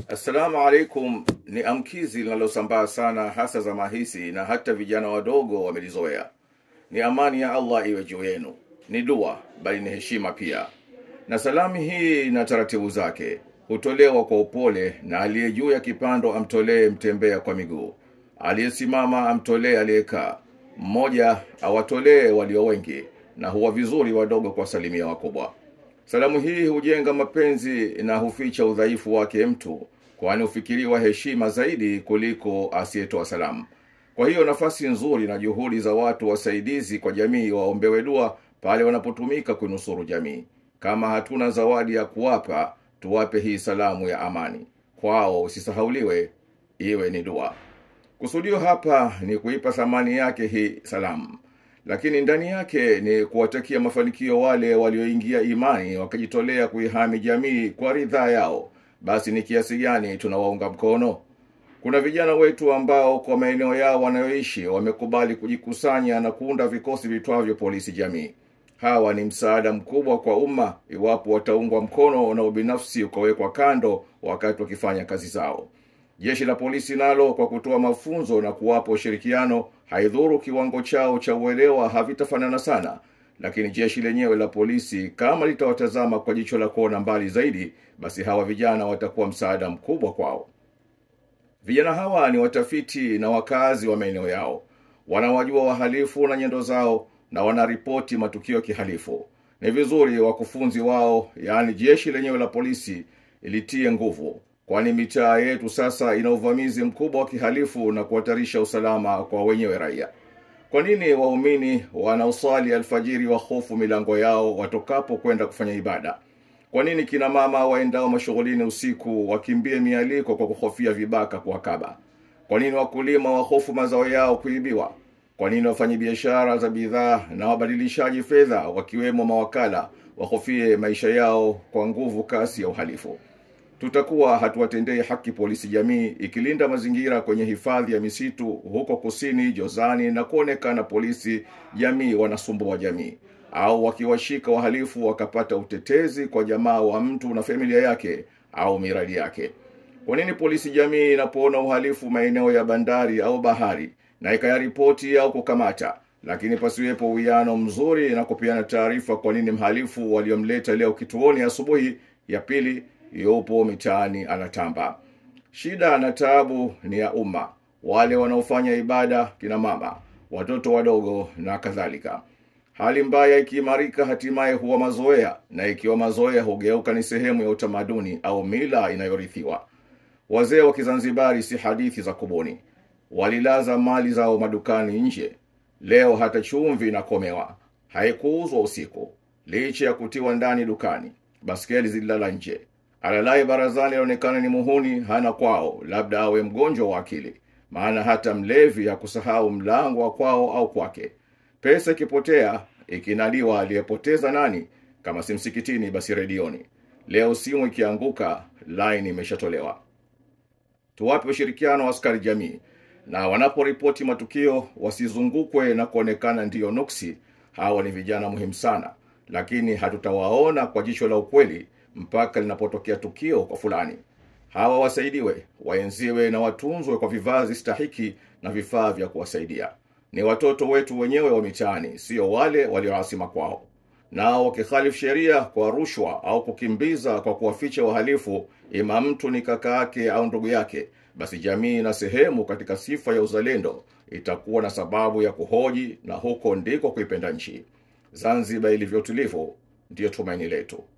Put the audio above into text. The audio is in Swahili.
Assalamu alaikum ni amkizi linalosambaa sana hasa zama hizi na hata vijana wadogo wamelizoea. Ni amani ya Allah iwe juu yenu. Ni dua bali ni heshima pia. Na salamu hii na taratibu zake hutolewa kwa upole na aliye juu ya kipando amtolee mtembea kwa miguu. Aliyesimama amtolee aliyekaa. Mmoja awatolee walio wengi na huwa vizuri wadogo kwa salimia wakubwa. Salamu hii hujenga mapenzi na huficha udhaifu wake mtu, kwani hufikiriwa heshima zaidi kuliko asiyetoa salamu. Kwa hiyo nafasi nzuri na juhudi za watu wasaidizi kwa jamii waombewe dua pale wanapotumika kunusuru jamii. Kama hatuna zawadi ya kuwapa, tuwape hii salamu ya amani. Kwao usisahauliwe, iwe ni dua. Kusudio hapa ni kuipa thamani yake hii salamu lakini ndani yake ni kuwatakia mafanikio wale walioingia imani wakajitolea kuihami jamii kwa ridhaa yao basi ni kiasi gani tunawaunga mkono kuna vijana wetu ambao kwa maeneo yao wanayoishi wamekubali kujikusanya na kuunda vikosi vitwavyo polisi jamii hawa ni msaada mkubwa kwa umma iwapo wataungwa mkono na ubinafsi ukawekwa kando wakati wakifanya kazi zao Jeshi la polisi nalo kwa kutoa mafunzo na kuwapa ushirikiano haidhuru kiwango chao cha uelewa havitafanana sana, lakini jeshi lenyewe la polisi kama litawatazama kwa jicho la kuona mbali zaidi, basi hawa vijana watakuwa msaada mkubwa kwao. Vijana hawa ni watafiti na wakazi wa maeneo yao, wanawajua wahalifu na nyendo zao na wanaripoti matukio kihalifu. Ni vizuri wakufunzi wao, yaani jeshi lenyewe la polisi, ilitie nguvu kwani mitaa yetu sasa ina uvamizi mkubwa wa kihalifu na kuhatarisha usalama kwa wenyewe raia. Kwa nini waumini wanaosali alfajiri wahofu milango yao watokapo kwenda kufanya ibada? Kwa nini kina mama waendao mashughulini usiku wakimbie mialiko kwa kuhofia vibaka kuwakaba? Kwa nini wakulima wahofu mazao yao kuibiwa? Kwa nini wafanyabiashara za bidhaa na wabadilishaji fedha wakiwemo mawakala wahofie maisha yao kwa nguvu kasi ya uhalifu? tutakuwa hatuwatendei haki polisi jamii ikilinda mazingira kwenye hifadhi ya misitu huko kusini Jozani na kuonekana polisi jamii wanasumbua jamii au wakiwashika wahalifu wakapata utetezi kwa jamaa wa mtu na familia yake au miradi yake. Kwa nini polisi jamii inapoona uhalifu maeneo ya bandari au bahari na ikayaripoti au kukamata, lakini pasiwepo uwiano mzuri na kupeana taarifa kwa nini mhalifu waliomleta leo kituoni asubuhi ya pili yupo mitaani anatamba. Shida na taabu ni ya umma, wale wanaofanya ibada, kina mama, watoto wadogo na kadhalika. Hali mbaya ikiimarika, hatimaye huwa mazoea, na ikiwa mazoea hugeuka ni sehemu ya utamaduni au mila inayorithiwa. Wazee wa Kizanzibari si hadithi za kubuni, walilaza mali zao madukani nje. Leo hata chumvi inakomewa, haikuuzwa usiku, licha ya kutiwa ndani dukani. Baskeli zililala nje, alalaye barazani aonekana ni muhuni hana kwao labda awe mgonjwa wa akili maana hata mlevi hakusahau mlango wa kwao au kwake pesa ikipotea ikinaliwa aliyepoteza nani kama si msikitini basi redioni leo simu ikianguka line imeshatolewa tuwape ushirikiano wa askari jamii na wanaporipoti matukio wasizungukwe na kuonekana ndiyo nuksi hawa ni vijana muhimu sana lakini hatutawaona kwa jicho la ukweli mpaka linapotokea tukio kwa fulani. Hawa wasaidiwe, waenziwe na watunzwe kwa vivazi stahiki na vifaa vya kuwasaidia. Ni watoto wetu wenyewe wa mitaani, sio wale walioasima kwao. Nao wakikhalifu sheria kwa rushwa au kukimbiza kwa kuwaficha wahalifu, ima mtu ni kaka yake au ndugu yake, basi jamii na sehemu katika sifa ya uzalendo itakuwa na sababu ya kuhoji, na huko ndiko kuipenda nchi. Zanzibar ilivyo tulivu, ndiyo tumaini letu.